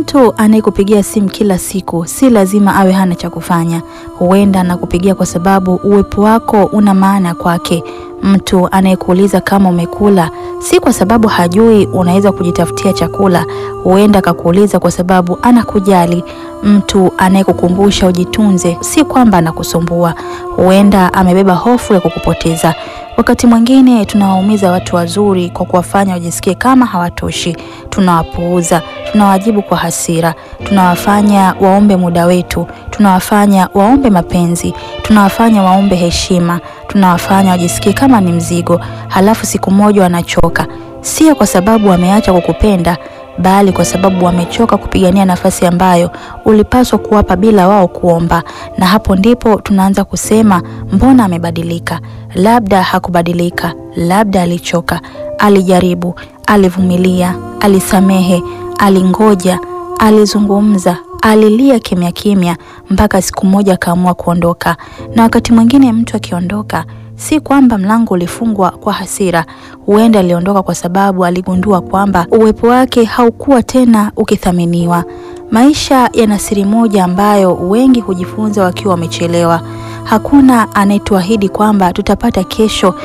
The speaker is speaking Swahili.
Mtu anayekupigia simu kila siku si lazima awe hana cha kufanya. Huenda anakupigia kwa sababu uwepo wako una maana kwake. Mtu anayekuuliza kama umekula si kwa sababu hajui unaweza kujitafutia chakula. Huenda akakuuliza kwa sababu anakujali. Mtu anayekukumbusha ujitunze si kwamba anakusumbua. Huenda amebeba hofu ya kukupoteza. Wakati mwingine tunawaumiza watu wazuri kwa kuwafanya wajisikie kama hawatoshi. Tunawapuuza, tunawajibu kwa hasira, tunawafanya waombe muda wetu, tunawafanya waombe mapenzi, tunawafanya waombe heshima, tunawafanya wajisikie kama ni mzigo. Halafu siku moja wanachoka, sio kwa sababu wameacha kukupenda, bali kwa sababu wamechoka kupigania nafasi ambayo ulipaswa kuwapa bila wao kuomba. Na hapo ndipo tunaanza kusema, mbona amebadilika? Labda hakubadilika, labda alichoka, alijaribu, alivumilia, alisamehe, alingoja, alizungumza, alilia kimya kimya mpaka siku moja akaamua kuondoka. Na wakati mwingine mtu akiondoka si kwamba mlango ulifungwa kwa hasira. Huenda aliondoka kwa sababu aligundua kwamba uwepo wake haukuwa tena ukithaminiwa. Maisha yana siri moja ambayo wengi hujifunza wakiwa wamechelewa. Hakuna anayetuahidi kwamba tutapata kesho